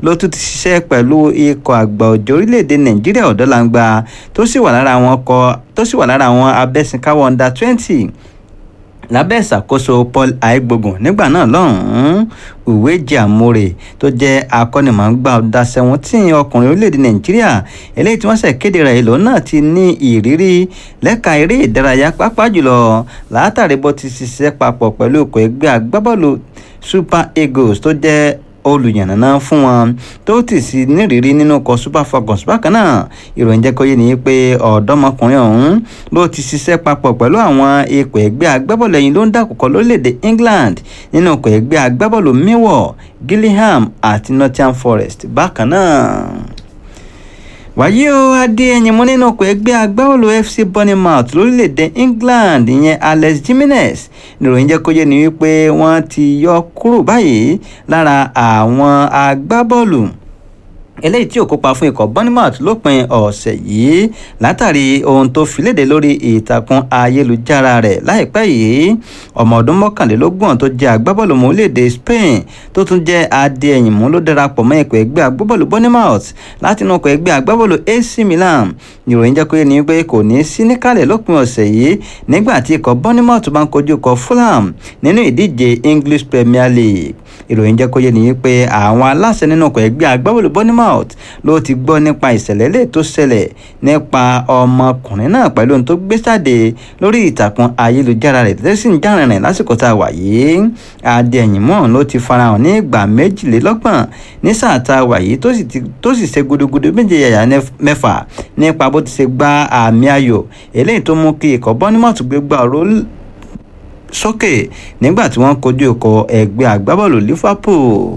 ló tún ti ṣiṣẹ́ pẹ̀lú ikọ̀ àgbà òjò orílẹ̀-èdè nàìjíríà ọ̀dọ́langba tó sì wà lára àwọn ọkọ̀ tó sì wà lára àwọn abẹ́sìnkáwọ́ under twenty lábẹ́ ìṣàkóso paul aigbogun nígbà náà lọ́hùn-ún uweji amore tó jẹ́ akọ́nimọ̀ọ́gbà ọ̀dà seventeen ọkùnrin orílẹ̀-èdè nàìjíríà eléyìí tí wọ́n ṣẹ̀ kéde rẹ̀ ìlú náà ti ní ìrírí lẹ́ka eré ìdárayá pápá jùlọ látàrí bó ti ṣiṣẹ́ papọ̀ pẹ̀lú ikọ̀ ẹgbẹ́ agbábọ́ọ̀lù super eagles tó jẹ́ olùyànnàná fún wọn tó ti sí nírìírí nínú ọkọ̀ super falcons bákan náà ìròyìn jẹ́ kó yé ni pé ọ̀dọ́mọkùnrin ọ̀hún ló ti ṣiṣẹ́ papọ̀ pẹ̀lú àwọn ikọ̀ ẹgbẹ́ agbábọ́ọ̀lù ẹ̀yìn ló ń dàkọ̀kọ̀ lórílẹ̀‐èdè england nínú ọkọ̀ ẹgbẹ́ agbábọ́ọ̀lù millwall gillingham àti nottingham forest bákan náà wàyí o adéyẹyìn mú nínú ọkọ̀ ẹgbẹ́ agbábọ́ọ̀lù fc bournemouth lórílẹ̀‐èdè england ìyẹn alex jimenez níròyìn jẹ́ kó yé ni wípé wọ́n ti yọ kúrò báyìí lára àwọn agbábọ́ọ̀lù eléyìí tí ò kópa fún ikọ̀ bournemouth lópin ọ̀sẹ̀ yìí látàrí ohun tó fi léde lórí ìtàkùn ayélujára rẹ̀ láìpẹ́ yìí ọmọ ọdún mọ́kànlélógún tó jẹ́ agbábọ́ọ̀lù mọ́ orílẹ̀-èdè spain tó tún jẹ́ adéẹ̀yìnmú ló darapọ̀ mọ́ ikọ̀ ẹgbẹ́ agbábọ́ọ̀lù bournemouth láti inú ikọ̀ ẹgbẹ́ agbábọ́ọ̀lù ac milan ìròyìn jẹ́ kó yé ni pé kò ní sí níkàlẹ̀ lópin ọ̀sẹ̀ yìí nígbà tí ikọ̀ bournemouth bá ń kojú ikọ̀ fulham nínú ìdíje english premier league ìròyìn jẹ́ kó yé ni pé àwọn aláṣẹ nínú ikọ̀ ẹgbẹ́ agbábọ́ọ̀lù bournemouth bournemouth ló ti gbọ́ nípa ìṣẹ̀lẹ̀ lè tó ṣẹlẹ̀ nípa ọmọkùnrin náà pẹ̀lú ohun tó gbé jáde lórí ìtàkùn ayélujára rẹ̀ tó sì ń jàrin rìn lásìkò tá a wà yìí adéyìnmọ́ ló ti farahàn ní ìgbà méjìlélọ́gbọ̀n ní sáà tá a wà yìí tó sì ṣe gudugudu méje yàyà mẹ́fà nípa bó ti ṣe gba àmì ayò eléyìí tó mú kí ikọ̀ bournemouth gbé gbà ọ̀rọ̀ sókè nígbà tí wọ́n kojú ikọ̀ ẹgbẹ́ agbábọ́ọ̀lù liverpool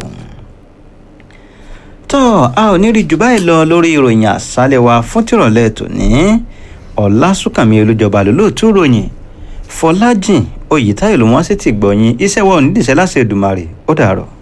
tó a ò ní rí jù báyìí lọ lórí ìròyìn àṣálẹ̀ wa fún tìrọ̀lẹ́ tòní ọ̀làsùnkànmí olùjọba lólóòtú ròyìn fọlájìn oyètáyọ̀ ló wọ́n sì ti gbọ̀yìn iṣẹ́ wa ò ní dìṣẹ́ láṣẹ Èdùmàrè ó dàárọ̀.